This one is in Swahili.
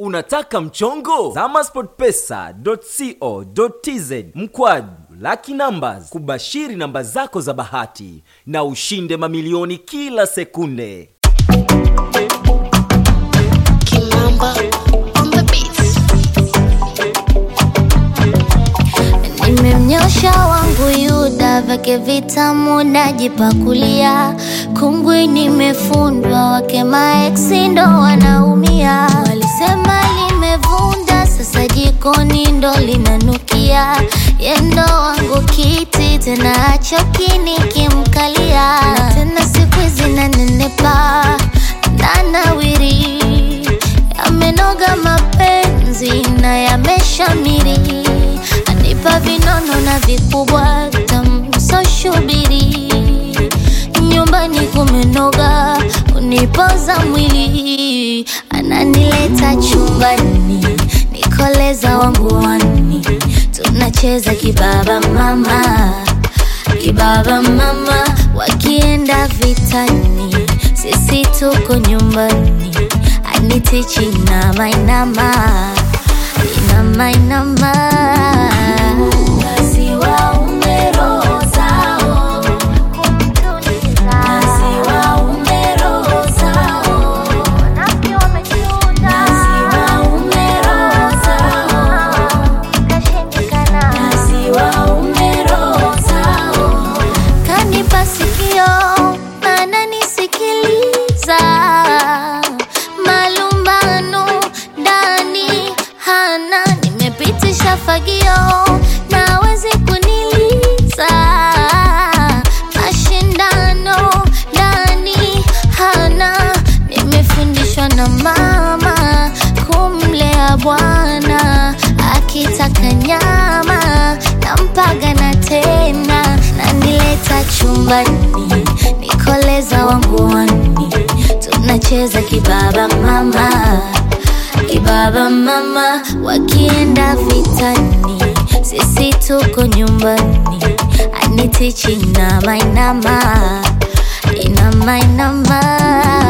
Unataka mchongo? Zama sportpesa.co.tz mkwaju Lucky Numbers kubashiri namba zako za bahati na ushinde mamilioni kila sekunde. Kimamba on the beats. Nimemnyosha wangu Yuda vyake vitamu najipakulia, kungwi nimefundwa, wake maeksi ndo wanaumia. Walisema limevunda, sasa jikoni ndo linanukia. Yendo wangu kiti tena achoki nikimkalia, na tena siku hizi nanenepa nanawiri yamenoga mapenzi na yameshamiri, anipa vinono na vikubwa tamsoshubiri, nyumbani kumenoga, unipoza mwili, ananileta chumbani, nikoleza wangu wani, tunacheza kibaba mama kibaba mama, wakienda vitani, sisi tuko nyumbani, anitichi inama inama inama inama, basi waume roho zao basi waume roho zao basi waume roho zao basi waume roho zao kanipa sikio ananisikiliza malumbano ndani hana nimepitisha fagio nawezi kuniliza mashindano ndani hana nimefundishwa na mama kumlea bwana akitaka nyama nampaga na tena nanileta chumbani nikoleza wangu wani tunacheza kibaba mama kibaba mama wakienda vitani sisi tuko nyumbani anitichi inama inama inama inama